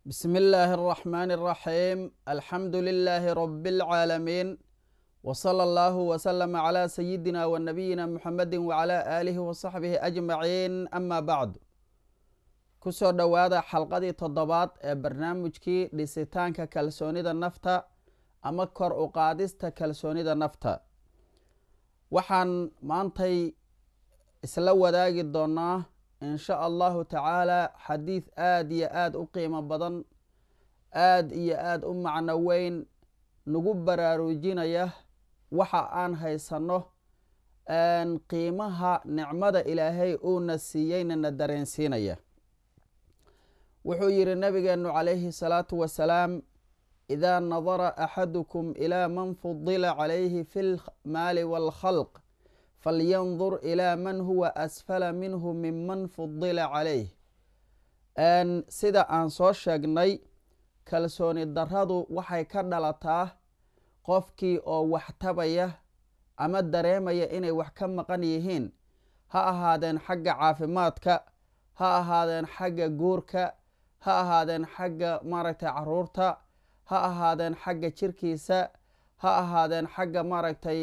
بسم الله الرحمن الرحيم الحمد لله رب العالمين وصلى الله وسلم على سيدنا ونبينا محمد وعلى آله وصحبه أجمعين أما بعد kusoo dhowaada xalqadii toddobaad ee barnaamijkii dhisitaanka kalsoonida nafta ama kor u qaadista kalsoonida nafta waxaan maantay isla wadaagi doonaa insha allahu tacaala xadiid aada iyo aada u qiimo badan aada iyo aada u macno weyn nagu baraarujinaya waxa aan haysanno qiimaha nicmada ilaahay uuna siiyeyna na dareensiinaya wuxuu yihi nabigeenu calayhi salaatu wasalaam idaa nadara axadukum ilaa man fudila calayhi fi lmaali waalkhalq falyandur ilaa man huwa asfala minhu minman fudila calayh sida aan soo sheegnay kalsooni daradu waxay ka dhalataa qofkii oo wax tabaya ama dareemaya inay wax ka maqan yihiin ha ahaadeen xagga caafimaadka ha ahaadeen xagga guurka ha ahaadeen xagga maaragtay caruurta ha ahaadeen xagga jirkiisa ha ahaadeen xagga maaragtay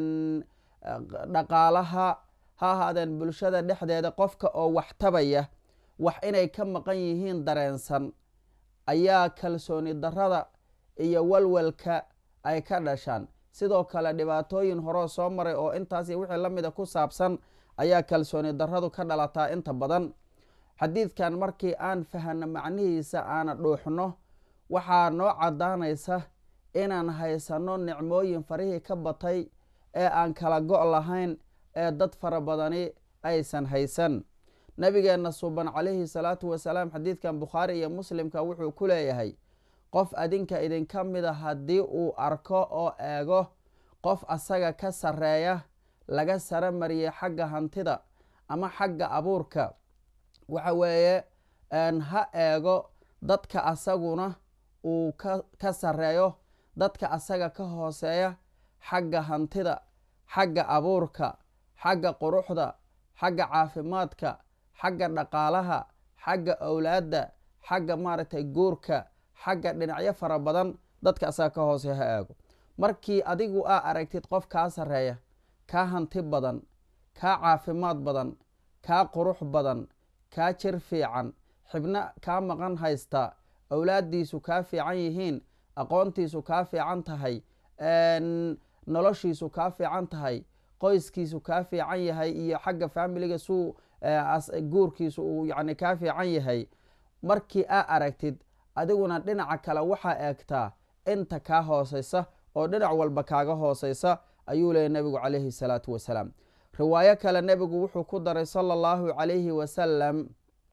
dhaqaalaha ha ahaadeen bulshada dhexdeeda qofka oo wax tabaya wax inay ka maqan yihiin dareensan ayaa kalsooni darada iyo walwalka ay ka dhashaan sidoo kale dhibaatooyin horeo soo maray oo intaasi wixii la mida ku saabsan ayaa kalsooni daradu ka dhalataa inta badan xadiidkan markii aan fahano macnihiisa aana dhuuxno waxaa noo caddaanaysa inaan haysanno nicmooyin farihii ka batay ee aan kala go' lahayn ee dad fara badani aysan haysan nabigeenna suuban calayhi salaatu wasalaam xadiidkan bukhaari iyo muslimka wuxuu ku leeyahay qof adinka idinka mida haddii uu arko oo eego qof asaga ka sarreeya laga saro mariyay xagga hantida ama xagga abuurka waxa weeye ha eego dadka asaguna uu ka sarreeyo dadka asaga ka hooseeya xagga hantida xagga abuurka xagga quruxda xagga caafimaadka xagga dhaqaalaha xagga owlaadda xagga maaragtay guurka xagga dhinacyo fara badan dadka asaga ka hooseeya ha eego markii adigu aa aragtid qof kaa sarreeya kaa hanti badan kaa caafimaad badan kaa qurux badan kaa jir fiican xibno kaa maqan haysta owlaaddiisu kaa fiican yihiin aqoontiisu kaa fiican tahay noloshiisu kaa fiican tahay qoyskiisu kaa fiican yahay iyo xagga faamiliga suu guurkiisu uu yani kaa fiican yahay markii aa aragtid adiguna dhinaca kale waxaa eegtaa inta kaa hooseysa oo dhinac walba kaaga hooseysa ayuu leeyay nebigu calayhi salaatu wasalaam riwaayo kale nebigu wuxuu ku daray sala allahu calayhi wasalam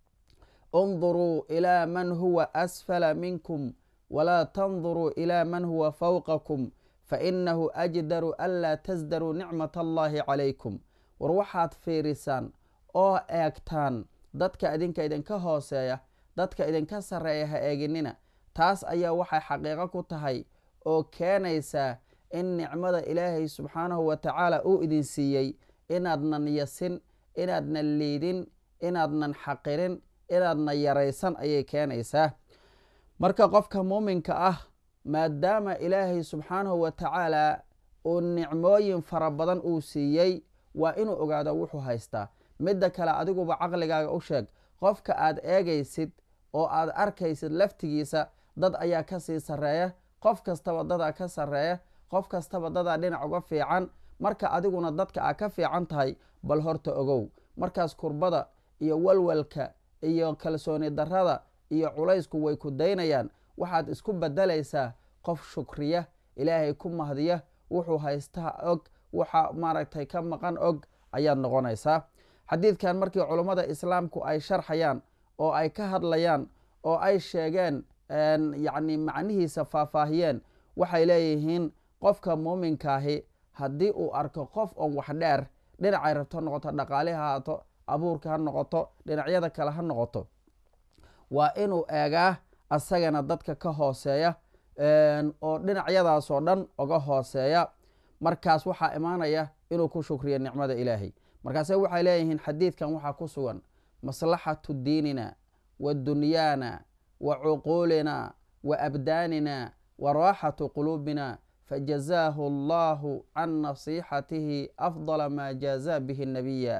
unduruu ilaa man huwa asfala minkum walaa tanduruu ilaa man huwa fawqakum fainahu ajdaru anlaa tasdaruu nicmat allahi calaykum war waxaad fiirisaan oo eegtaan dadka idinka idinka hooseeya dadka idinka sarreeya ha eeginina taas ayaa waxay xaqiiqo ku tahay oo keenaysaa in nicmada ilaahay subxaanahu wa tacaala uu idin siiyey inaadnan yasin inaadnan liidin inaadnan xaqirin inaadna yaraysan ayay keenaysaa marka qofka muuminka ah maadaama ilaahay subxaanahu wa tacaala uu nicmooyin fara badan uu siiyey waa inuu ogaado wuxuu haystaa midda kale adiguba caqligaaga u sheeg qofka aad eegaysid oo aad arkaysid laftigiisa dad ayaa kasii sarreeya qof kastaba dadaa ka sarreeya qof kastaba dadaa dhinac uga fiican marka adiguna dadka aa ka fiican tahay bal horta ogow markaas kurbada iyo walwalka iyo kalsooni darada iyo culaysku way ku daynayaan waxaad isku bedelaysaa qof shukriya ilaahay ku mahdiya wuxuu haystaa og waxa maaragtay ka maqan og ayaad noqonaysaa xadiidkan markii culummada islaamku ay sharxayaan oo ay ka hadlayaan oo ay sheegeen yacni macnihiisa faahfaahiyeen waxay leeyihiin qofka muuminkaahi haddii uu arko qof oo wax dheer dhinacay rabto ha noqoto dhaqaali ha haato abuurka ha noqoto dhinacyada kale ha noqoto waa inuu eegaa asagana dadka ka hooseeya oo dhinacyadaasoo dhan oga hooseeya markaas waxaa imaanaya inuu ku shukriyo nicmada ilaahay markaase waxay leeyihiin xadiidkan waxaa ku sugan maslaxatu diinina wa dunyaana wa cuquulina wa abdaanina wa raaxatu quluubina fajazaahu allahu can nasixatihi afdala maa jaazaa bihi nabiya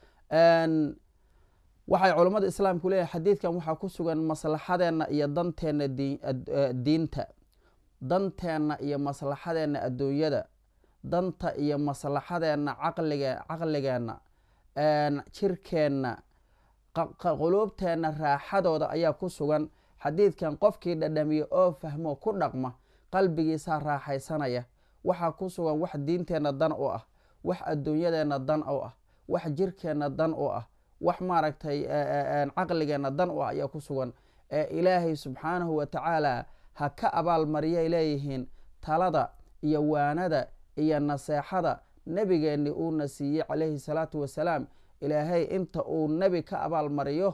waxay culammada islaamku leeyahay xadiidkan waxaa ku sugan maslaxadeenna iyo danteenna diinta danteenna iyo maslaxadeenna adduunyada danta iyo maslaxadeenna caqlige caqligeenna jirkeenna quluubteenna raaxadooda ayaa ku sugan xadiidkan qofkii dhadhamiya oo fahmo ku dhaqma qalbigiisaa raaxaysanaya waxaa ku sugan wax diinteenna dan u ah wax adduunyadeenna dan u ah wax jirkeenna dan u ah wax maaragtay caqligeenna dan u ah ayaa ku sugan ee ilaahay subxaanahu wa tacaala ha ka abaalmariyay leeyihiin talada iyo waanada iyo naseexada nebigeenni uuna siiyey calayhi salaatu wasalaam ilaahay inta uu nebi ka abaalmariyo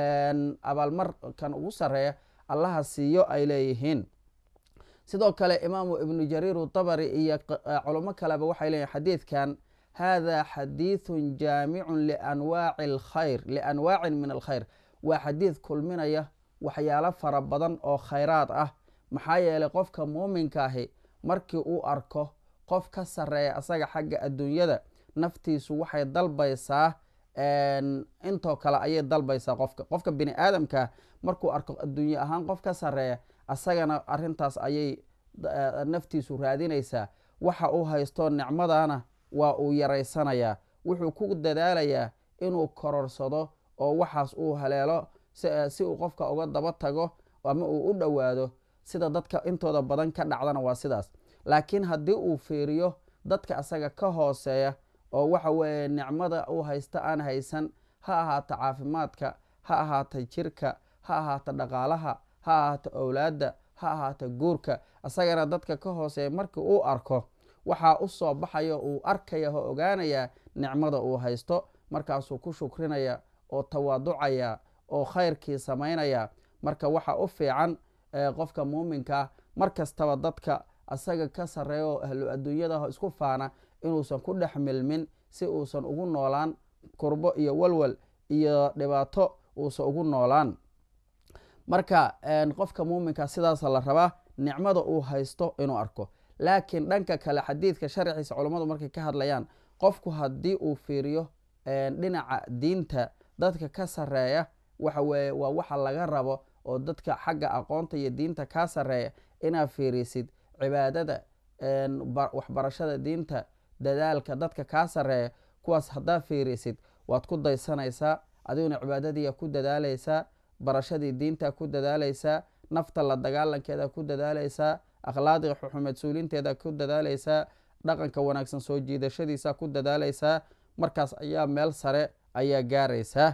abaalmarkan ugu sareeya allaha siiyo ay leeyihiin sidoo kale imaamu ibnu jariir dabari iyo culamo kaleba waxay leeyihin xadiidkan hada xadiidun jaamicun lianwaaci alkhayr lianwaacin min alkhayr waa xadiid kulminaya waxyaalo fara badan oo khayraad ah maxaa yeelay qofka muuminka ahi markii uu arko qof ka sareeya asaga xagga adduunyada naftiisu waxay dalbaysaa intoo kale ayay dalbaysaa qofka qofka bini aadamkaa markuu arko adduunye ahaan qof ka sareeya asagana arintaas ayay naftiisu raadinaysaa waxa uu haysto nicmadana waa uu yaraysanayaa wuxuu ku dadaalayaa inuu kororsado oo waxaas uu haleelo si uu qofka uga daba tago ama uu u dhowaado sida dadka intooda badan ka dhacdana waa sidaas laakiin haddii uu fiiriyo dadka asaga ka hooseeya oo waxa weeye nicmada uu haysta aan haysan ha ahaata caafimaadka ha ahaata jirka ha ahaata dhaqaalaha ha ahaata owlaadda ha ahaata guurka asagana dadka ka hooseeya markii uu arko waxaa u soo baxaya uu arkaya oo ogaanayaa nicmada uu haysto markaasuu ku shukrinaya oo tawaaducaya oo khayrkii samaynaya marka waxa u fiican qofka muuminkaa mar kastaba dadka asaga ka sareeya oo ahlu adduunyadaho isku faana inuusan ku dhex milmin si uusan ugu noolaan kurbo iyo walwal iyo dhibaato uusan ugu noolaan marka qofka muuminka sidaasa la rabaa nicmada uu haysto inuu arko laakiin dhanka kale xadiidka sharciisa culammadu markay ka hadlayaan qofku haddii uu fiiriyo dhinaca diinta dadka ka sareeya waxa weeye waa waxa laga rabo oo dadka xagga aqoonta iyo diinta kaa sareeya inaad fiirisid cibaadada waxbarashada diinta dadaalka dadka kaa sareeya kuwaas haddaad fiirisid waad ku daysanaysaa adiguna cibaadadiiya ku dadaalaysaa barashadii diinta ku dadaalaysaa nafta la dagaalankeeda ku dadaalaysaa akhlaaqda xuxumed suulinteeda ku dadaalaysaa dhaqanka wanaagsan soo jiidashadiisa ku dadaalaysaa markaas ayaa meel sare ayaa gaaraysaa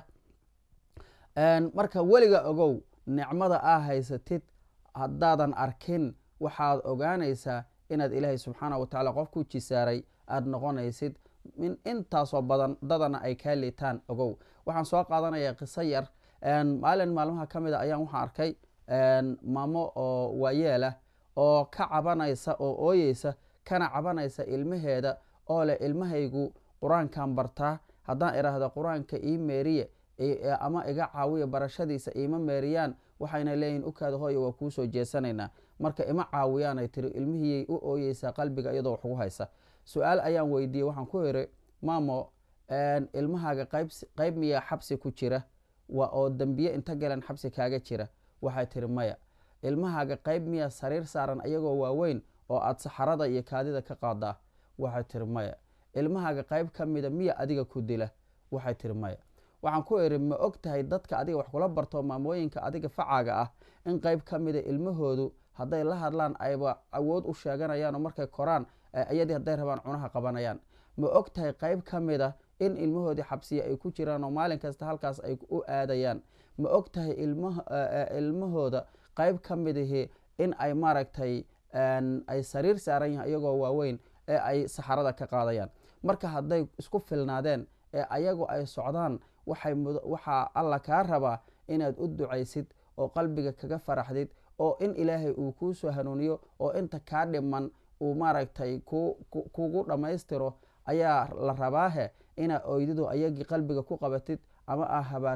marka weliga ogow nicmada aa haysatid haddaadan arkin waxaad ogaanaysaa inaad ilaahay subxaana wa tacala qof ku jisaaray aada noqonaysid min intaasoo badan dadana ay kaa liitaan ogow waxaan soo qaadanayaa qiso yar maalin maalmaha ka mid a ayaan waxaan arkay maamo oo waayeelah oo ka cabanaysa oo ooyeysa kana cabanaysa ilmaheeda oo leh ilmahaygu qur-aankan bartaa haddaan idhaahdo qur-aanka ii meeriye ama iga caawiya barashadiisa iima meeriyaan waxayna leeyihin ukaada hooya waa kuu soo jeesanaynaa marka ima caawiyaanay tiri ilmihiyay u ooyeysaa qalbiga iyadoo wax ugu haysa su-aal ayaan weydiiyey waxaan ku iri maamo ilmahaaga qayb miyaa xabsi ku jira oo dembiye inta galan xabsi kaaga jira waxay tiri maya ilmahaaga qayb miyaa sariir saaran ayagoo waaweyn oo aada saxarada iyo kaadida ka qaadaa waxay tiri maya ilmahaaga qayb ka mida miya adiga ku dila waxay tiri maya waxaan ku iri ma og tahay dadka adiga wax kula barto maamooyinka adiga facaaga ah in qayb ka mida ilmahoodu hadday la hadlaan ayba awood u sheeganayaan oo markay koraan iyadii hadday rabaan cunaha qabanayaan ma og tahay qayb ka mida in ilmahoodii xabsiya ay ku jiraan oo maalin kasta halkaas ay u aadayaan ma og tahay ilmahooda qayb ka midahi in ay maaragtay ay sariir saaran yahin iyagoo waaweyn ee ay saxarada ka qaadayaan marka hadday isku filnaadeen ee ayagu ay socdaan waxaa alla kaa rabaa inaad u ducaysid oo qalbiga kaga faraxdid oo in ilaahay uu kuu soo hanuuniyo oo inta kaa dhiman uu maaragtay kugu dhammaystiro ayaa la rabaahe inaa oydidu ayagii qalbiga ku qabatid ama aa habaartid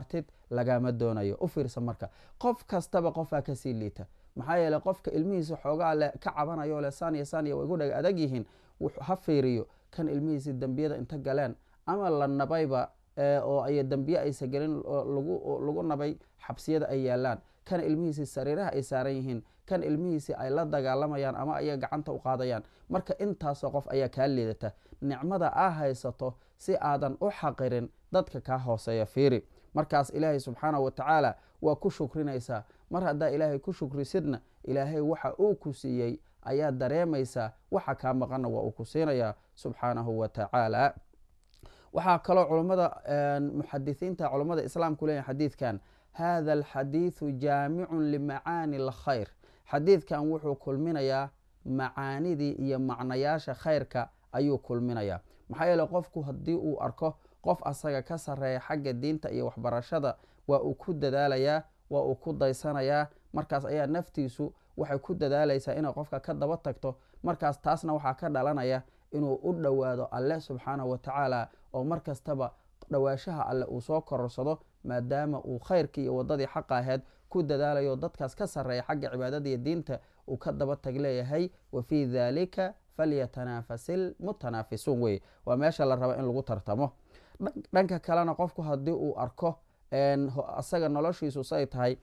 lagama doonayo u fiirsa marka qof kastaba qofaa kasii liita maxaa yeele qofka ilmihiisa xoogaa le ka cabanayo le saniya saniya way gu dhaga adag yihiin ha fiiriyo kan ilmihiisi dembiyada inta galeen ama la nabayba oo ay dembiye aysa gelin lagu nabay xabsiyada ay yaalaan kan ilmihiisi sariiraha ay saaran yihiin kan ilmihiisi ay la dagaalamayaan ama ayaga gacanta u qaadayaan marka intaasoo qof ayaa kaa liidata nicmada aa haysato si aadan u xaqirin dadka kaa hooseeya fiiri markaas ilaahay subxaanahu wa tacaala waa ku shukrinaysaa mar haddaa ilaahay ku shukrisidna ilaahay waxa uu ku siiyey ayaa dareemaysaa waxa kaa maqanna waa uu ku siinayaa subxaanahu wa tacaala waxaa kaloo culummada muxadisiinta culummada islaamku leeyahy xadiidkan hada alxadiidu jaamicun limacaani alkhayr xadiidkan wuxuu kulminayaa macaanidii iyo macnayaasha khayrka ayuu kulminayaa maxaa yeele qofku haddii uu arko qof asaga ka sarreeya xagga diinta iyo waxbarashada waa uu ku dadaalayaa waa uu ku daysanayaa markaas ayaa naftiisu waxay ku dadaalaysaa inay qofka ka daba tagto markaas taasna waxaa ka dhalanaya inuu u dhowaado alle subxaanahu wa tacaala oo mar kastaba dhowaashaha alle uu soo kororsado maadaama uu khayrkii iyo waddadii xaqa aheyd ku dadaalayo dadkaas ka sarreeya xagga cibaadada iyo diinta uu ka daba tag leeyahay wa fii daalika falyatanaafasil mutanaafisuun weye waa meesha la raba in lagu tartamo dhanka kalena qofku haddii uu arko asaga noloshiisu say tahay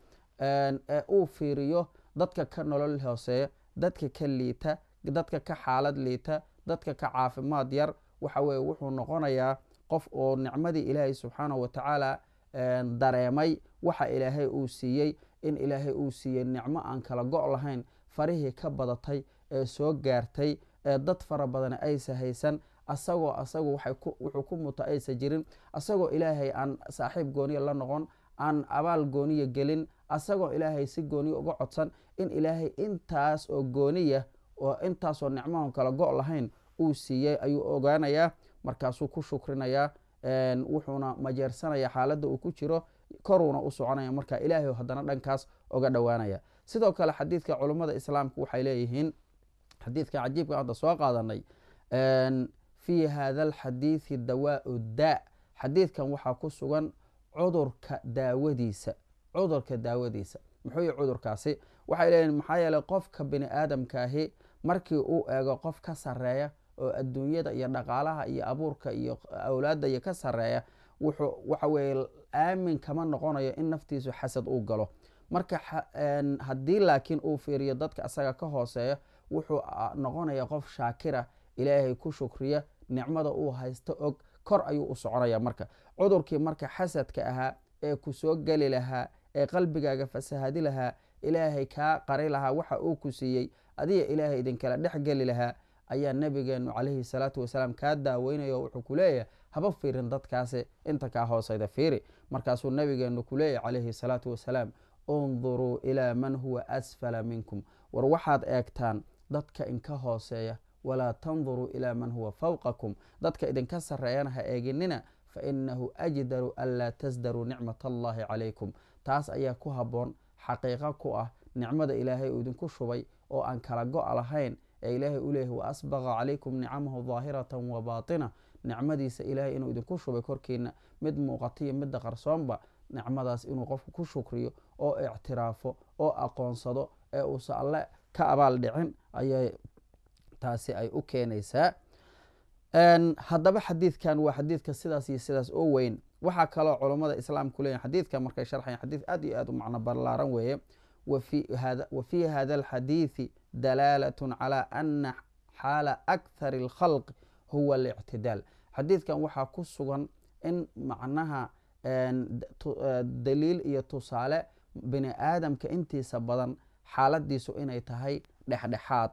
ee uu fiiriyo dadka ka nolol hooseeya dadka ka liita dadka ka xaalad liita dadka ka caafimaad yar waxa weye wuxuu noqonayaa qof oo nicmadii ilaahay subxaanahu wa tacaala dareemay waxa ilaahay uu siiyey in ilaahay uu siiyey nicmo aan kala go' lahayn farihii ka badatay ee soo gaartay ee dad fara badan aysa haysan asagoo asagu wuxuu ku muto aysa jirin asagoo ilaahay aan saaxiib gooniya la noqon aan abaal gooniya gelin asagoo ilaahay si gooniya uga codsan in ilaahay intaas oo gooniya oo intaasoo nicmoon kala go' lahayn uu siiyey ayuu ogaanayaa markaasuu ku shukrinayaa wuxuuna majeersanaya xaaladda uu ku jiro koruuna u soconaya marka ilaahay haddana dhankaas oga dhowaanaya sidoo kale xadiidka culummada islaamku waxay leeyihiin xadiidka cajiibka hadda soo qaadanay fii hada alxadiidi dawaau daa xadiidkan waxaa ku sugan cudurka daawadiisa cudurka daawadiisa muxuu yihi cudurkaasi waxay leeyihin maxaa yeeley qofka bini aadamkaahi markii uu eego qof ka sarreeya oo adduunyada iyo dhaqaalaha iyo abuurka iyo awlaadda iyo ka sarreeya wuxuu waxa weeye aamin kama noqonayo in naftiisu xasad uu galo marka haddii laakiin uu fiiriyo dadka isaga ka hooseeya wuxuu noqonaya qof shaakira ilaahay ku shukriya nicmada uu haysto og kor ayuu u soconaya marka cudurkii marka xasadka ahaa ee ku soo geli lahaa ee qalbigaaga fasahadi lahaa ilaahay kaa qari lahaa waxa uu ku siiyey adiga ilaahay idinkala dhex geli lahaa ayaa nabigeenu calayhi salaatu wasalaam kaa daaweynaya oo wuxuu ku leeyahay haba fiirin dadkaasi inta kaa hooseyda fiiri markaasuu nabigeenu ku leeyahy calayhi salaatu wasalaam unduruu ilaa man huwa asfala minkum war waxaad eegtaan dadka inka hooseeya walaa tanduruu ilaa man huwa fawqakum dadka idinka sarreeyana ha eeginina fa inahu ajdaru an laa tasdaruu nicmat allahi calaykum taas ayaa ku habboon xaqiiqo ku ah nicmada ilaahay uu idinku shubay oo aan kala go' lahayn ee ilaahay u leeyahy wa asbaqa calaykum nicamahu daahiratan wa baatina nicmadiisa ilaahay inuu idinku shubay korkiina mid muuqatiyo midda qarsoonba nicmadaas inuu qofku ku shukriyo oo ictiraafo oo aqoonsado ee uusa alle ka abaal dhicin ayay taasi ay u keenaysaa haddaba xadiidkan waa xadiidka sidaas iyo sidaas oo weyn waxaa kaloo culummada islaamku leeyahy xadiidka markay sharxayan xadiid aad iyo aad u macno ballaaran weeye wa fii hada alxadiidi dalaalatun calaa ana xaala akhari alkhalq huwa alictidaal xadiidkan waxaa ku sugan in macnaha daliil iyo tusaale bini aadamka intiisa badan xaaladiisu inay tahay dhexdhexaad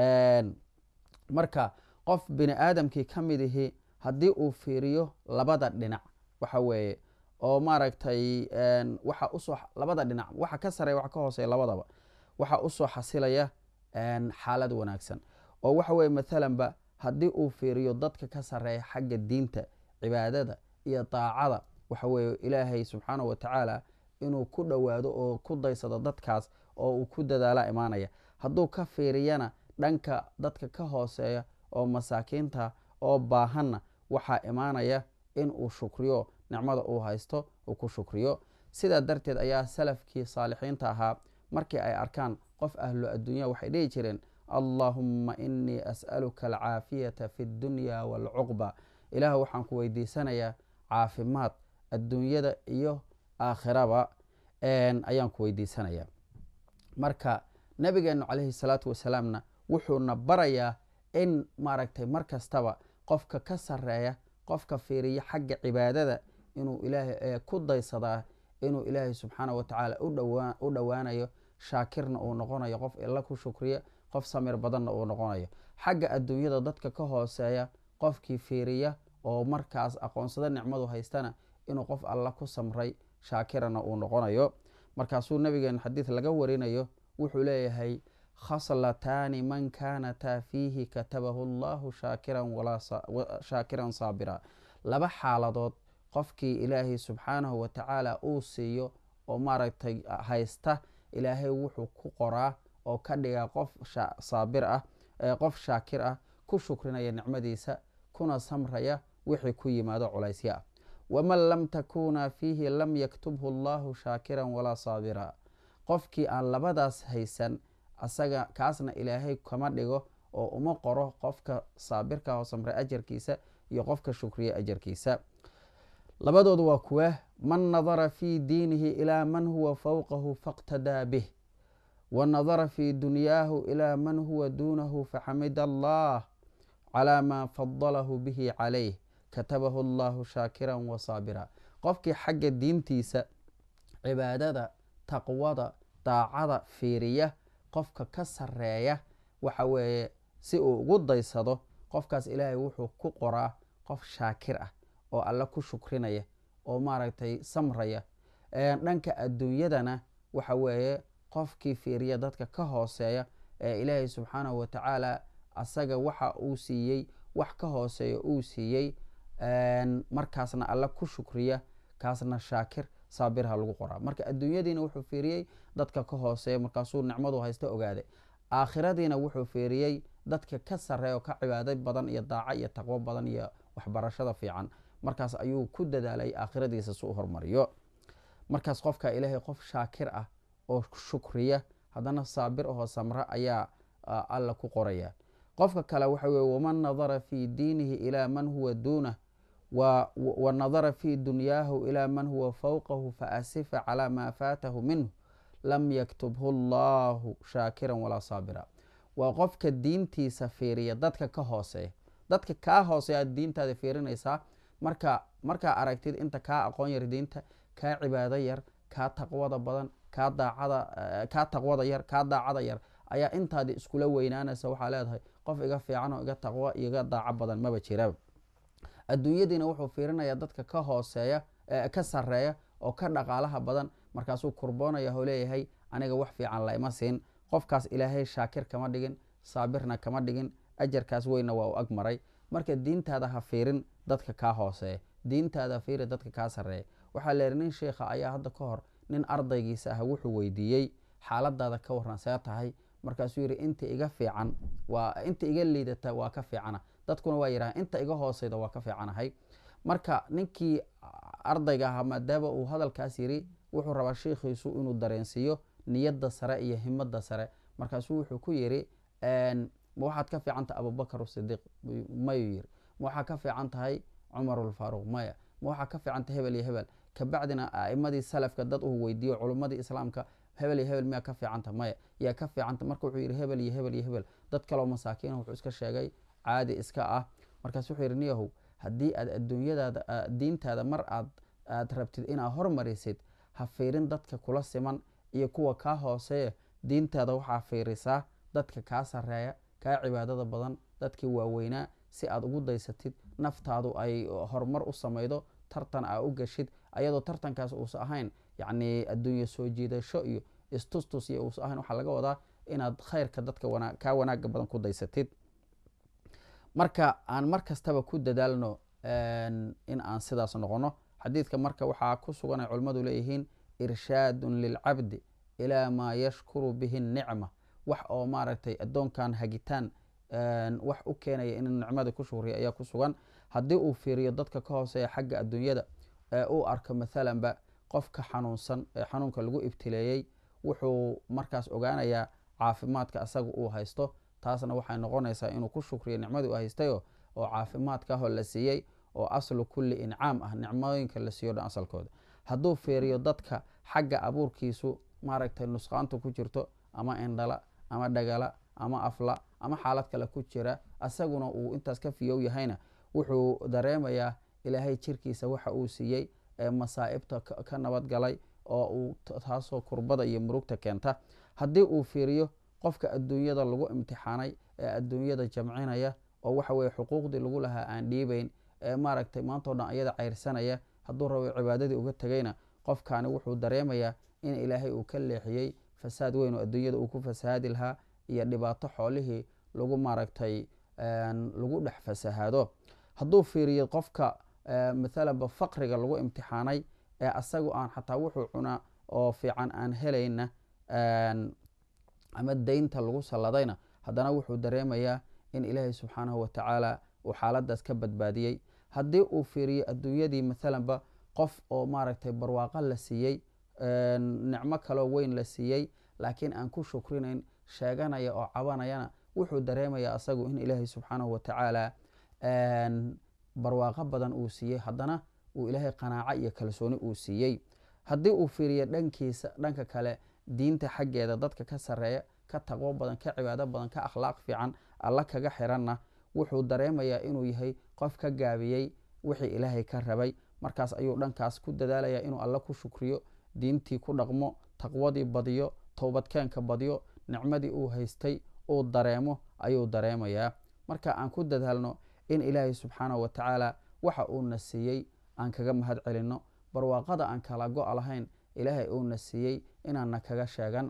marka qof bini aadamkii ka mid ihi haddii uu fiiriyo labada dhinac waxa weeye oo maaragtay waxa usoo labada dhinac waxa ka sareeya waxa ka hooseeya labadaba waxa usoo xasilaya xaalad wanaagsan oo waxa weye mathalanba haddii uu fiiriyo dadka ka sareeya xagga diinta cibaadada iyo daacada waxa weeye ilaahay subxaanahu wa tacaala inuu ku dhowaado oo ku daysado dadkaas oo uu ku dadaala imaanaya hadduu ka fiiriyana dhanka dadka ka hooseeya oo masaakiinta oo baahanna waxaa imaanaya in uu shukriyo nicmada uu haysto uu ku shukriyo sidaa darteed ayaa salafkii saalixiinta ahaa markii ay arkaan qof ahlu adduunya waxay dhihi jireen allaahumma inii as'aluka alcaafiyata fi ddunya waalcuqba ilaah waxaan ku weydiisanayaa caafimaad adduunyada iyo aakhiraba ayaan ku weydiisanayaa marka nabigeenu calayhi salaatu wasalaamna wuxuuna barayaa in maaragtay mar kastaba qofka ka sareeya qofka fiiriya xagga cibaadada inuu ilaahay ku daysadaa inuu ilaahay subxaana wa tacaala u dhowaanayo shaakirna uu noqonayo qof illa ku shukriya qof samir badanna uu noqonayo xagga adduunyada dadka ka hooseeya qofkii fiiriya oo markaas aqoonsada nicmadu haystana inuu qof alla ku samray shaakirana uu noqonayo markaasuu nabigeenu xadiid laga warinayo wuxuu leeyahay khaslataani man kaanataa fiihi katabahu allahu shaakiran saabira laba xaaladood qofkii ilaahay subxaanahu wa tacaala uu siiyo oo maaragtay haysta ilaahay wuxuu ku qoraa oo ka dhigaa qof saabir ah qof shaakir ah ku shukrinaya nicmadiisa kuna samraya wixii ku yimaado culaysyo ah waman lam takuna fiihi lam yaktubhu allahu shaakiran walaa saabira qofkii aan labadaas haysan asaga kaasna ilaahay kama dhigo oo uma qoro qofka saabirka oo samray ajarkiisa iyo qofka shukriya ajarkiisa labadoodu waa kuwa man nadara fii diinihi ilaa man huwa fowqahu faqtadaa bih wa nadara fii dunyaahu ilaa man huwa duunahu faxamida allah calaa maa fadalahu bihi calayh katabahu allahu shaakiran wa saabira qofkii xagga diintiisa cibaadada taqwada daacada fiiriya qofka ka sareeya waxa weeye si uu ugu daysado qofkaas ilaahay wuxuu ku qoraa qof shaakir ah oo alle ku shukrinaya oo maaragtay samraya dhanka adduunyadana waxa weeye qofkii fiiriya dadka ka hooseeya ee ilaahay subxaanahu wa tacaala asaga waxa uu siiyey wax ka hooseeya uu siiyey markaasna alle ku shukriya kaasna shaakir saabirha lagu qoraa marka adduunyadiina wuxuu fiiriyey dadka ka hooseeya markaasuu nicmadu haysta ogaaday aakhiradiina wuxuu fiiriyey dadka ka sareeya oo ka cibaado badan iyo daaco iyo taqwo badan iyo waxbarashada fiican markaas ayuu ku dadaalay aakhiradiisa si u hormariyo markaas qofka ilaahay qof shaakir ah oo shukriya haddana saabir ahoo samra ayaa alla ku qoraya qofka kale waxa weye waman nadara fii diinihi ilaa man huwa duunah wa nadara fii dunyaahu ilaa man huwa fowqahu faasifa calaa maa faatahu minhu lam yaktubhu allahu shaakiran walaa saabira waa qofka diintiisa fiiriya dadka ka hooseeya dadka kaa hooseeya aad diintaada fiirinaysaa marka markaa aragtid inta kaa aqoon yar diinta kaa cibaado yar kaa taqwada badan kaa daacada kaa taqwada yar kaa daacada yar ayaa intaadi iskula weynaanaysa waxaa leedahay qof iga fiican oo iga taqwo iga daaco badan maba jiraba adduunyadiina wuxuu fiirinayaa dadka ka hooseeya ka sareeya oo ka dhaqaalaha badan markaasuu kurboonaya oo leeyahay aniga wax fiican laima siin qofkaas ilaahay shaakir kama dhigin saabirna kama dhigin ajarkaas weynna waa u ag maray marka diintaada ha fiirin dadka kaa hooseeya diintaada fiiri dadka kaa sareeya waxaa leehi nin sheikha ayaa hadda ka hor nin ardaygiisa ah wuxuu weydiiyey xaaladaada ka waran see tahay markaasuu yidhi inta iga fiican waa inta iga liidata waa ka fiicana dadkuna waa yidhaha inta iga hooseyda waa ka fiicanahay marka ninkii ardayga ahaa maadaama uu hadalkaas yidhi wuxuu rabaa sheikhiisu inuu dareensiiyo niyadda sare iyo himada sare markaasuu wuxuu ku yidhi ma waxaad ka fiican tahay abubakar sidiiq mayuu yiri ma waxaa ka fiican tahay cumar ulfaaruq maya ma waxaa ka fiican tahay hebel iyo hebel kabacdina a'imadii salafka dad uu weydiiyo culummadii islaamka hebel iyo hebel miyaa ka fiicanta maya yaa ka fiicanta marka wuxuu yidhi hebel iyo hebel iyo hebel dad kaloo masaakiina wuxuu iska sheegay caadi iska ah markaas wuxuu yidhi niyahow haddii aad adduunyadaada diintaada mar aad aad rabtid inaad hormarisid ha fiirin dadka kula siman iyo kuwa kaa hooseeya diintaada waxaa fiirisaa dadka kaa sareeya kaa cibaadada badan dadkii waaweynaa si aad ugu daysatid naftaadu ay horumar u samaydo tartan aa u gashid ayadoo tartankaas uusa ahayn yacni adduunye soo jiidasho iyo istustus iyo uusa ahayn waxaa laga wadaa inaad khayrka dadka wana kaa wanaaga badan ku daysatid marka aan mar kastaba ku dadaalno in aan sidaas noqono xadiidka marka waxaa ku sugan ay culimmadu leeyihiin irshaadun lilcabdi ilaa maa yashkuru bihi nicma wax oo maaragtay addoonkan hagitaan wax u keenaya in nicmada ku shukriya ayaa ku sugan haddii uu fiiriyo dadka ka hooseeya xagga adduunyada uu arko mathalanba qofka xanuunsan ee xanuunka lagu ibtileeyey wuxuu markaas ogaanayaa caafimaadka asaga uu haysto taasna waxay noqonaysaa inuu ku shukriyo nicmadii uu haystayo oo caafimaadkaahoo la siiyey oo aslu kulli incaam ah nicmooyinka la siiyo dhan asalkooda hadduu fiiriyo dadka xagga abuurkiisu maaragtay nusqaanta ku jirto ama indhala ama dhagala ama afla ama xaalad kale ku jira asaguna uu intaas ka fiyow yahayna wuxuu dareemayaa ilaahay jirkiisa waxa uu siiyey ee masaa'ibta ka nabadgalay oo uu taasoo kurbada iyo murugta keenta haddii uu fiiriyo qofka adduunyada lagu imtixaanay ee adduunyada jamcinaya oo waxa weye xuquuqdii lagu lahaa aan dhiibayn ee maaragtay maantao dhan ayada cayrsanaya hadduu rabo cibaadadii uga tegayna qofkaani wuxuu dareemayaa in ilaahay uu ka leexiyey fasaad weyn oo adduunyada uu ku fasahaadi lahaa iyo dhibaato xoolihii lagu maaragtay lagu dhex fasahaado hadduu fiiriyo qofka mathalanba faqriga lagu imtixaanay ee asagu aan xataa wuxuu cunaa oo fiican aan helayna ama deynta lagu salladayna haddana wuxuu dareemayaa in ilaahay subxaanahu watacaala uu xaaladaas ka badbaadiyey haddii uu fiiriyo adduunyadii mathalanba qof oo maaragtay barwaaqo la siiyey nicmo kaloo weyn la siiyey laakiin aan ku shukrinayn sheeganaya oo cabanayana wuxuu dareemayaa asagu in ilaahay subxaanahu watacaala barwaaqo badan uu siiyey haddana uu ilaahay qanaaco iyo kalsooni uu siiyey haddii uu fiiriyo dhankiisa dhanka kale diinta xaggeeda dadka ka sareeya ka taqwo badan ka cibaado badan ka akhlaaq fiican alla kaga xiranna wuxuu dareemayaa inuu yahay qof ka gaabiyey wixii ilaahay ka rabay markaas ayuu dhankaas ku dadaalaya inuu alla ku shukriyo diintii ku dhaqmo taqwadii badiyo towbadkeenka badiyo nicmadii uu haystay uu dareemo ayuu dareemayaa marka aan ku dadaalno in ilaahay subxaanahu watacaala waxa uuna siiyey aan kaga mahad celinno barwaaqada aan kala go' lahayn ilaahay uuna siiyey inaanna kaga sheegan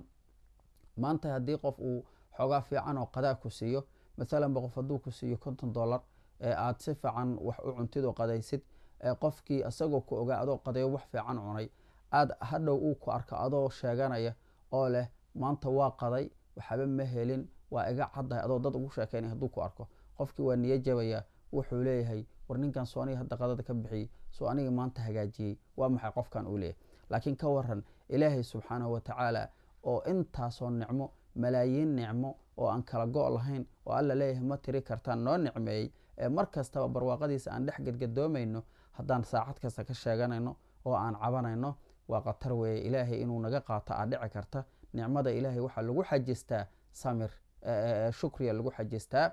maanta haddii qof uu xoogaa fiican oo qadaa ku siiyo mathalanba qof hadduu ku siiyo konton dollar ee aad si fiican wax u cuntid oo qadaysid ee qofkii isagoo ku ogaa adoo qadayo wax fiican cunay aad hadhow uu ku arko adoo sheeganaya oo leh maanta waa qaday waxaba ma helin waa iga caddahay adoo dad ugu sheekaynay hadduu ku arko qofkii waa niyo jabaya wuxuu leeyahay war ninkan soo aniga hadda qadada ka bixiyey soo aniga maanta hagaajiyey waa maxay qofkan uu leeyahay laakiin ka waran ilaahay subxaanahu watacaala oo intaasoo nicmo malaayiin nicmo oo aan kala go' lahayn oo alla leeyahay ma tiri kartaan noo nicmeeyey ee mar kastaba barwaaqadiisa aan dhex gadgadoomayno haddaan saacad kasta ka sheeganayno oo aan cabanayno waa khatar weeye ilaahay inuu naga qaato aa dhici karta nicmada ilaahay waxaa lagu xajistaa samir shukriya lagu xajistaa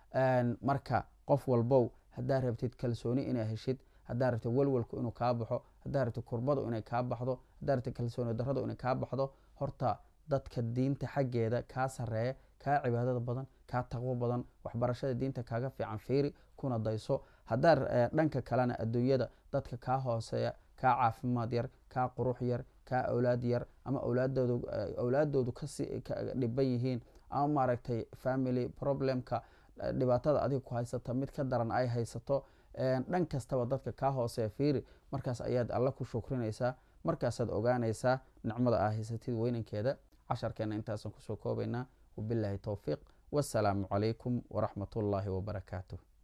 marka qof walbow haddaa rabtid kalsooni inaa heshid haddaa rabtid walwalku inuu kaa baxo haddaa rabtid kurbadu inay kaa baxdo haddaa rabtid kalsooni darradu inay kaa baxdo horta dadka diinta xaggeeda kaa sareeya kaa cibaadada badan kaa taqwo badan waxbarashada diinta kaaga fiican fiiri kuna dayso haddaa dhanka kalena adduunyada dadka kaa hooseeya kaa caafimaad yar kaa qurux yar kaa awlaad yar ama awlaadoodu kasi dhiban yihiin ama maaragtay family problemka dhibaatada adiga ku haysata mid ka daran ay haysato dhan kastaba dadka kaa hooseeya fiiri markaas ayaad alla ku shukrinaysaa markaasaad ogaanaysaa nicmada aa haysatid weynankeeda casharkeena intaasaan kusoo koobaynaa wabilaahi towfiiq wasalaamu calaykum waraxmat ullaahi wabarakaatuh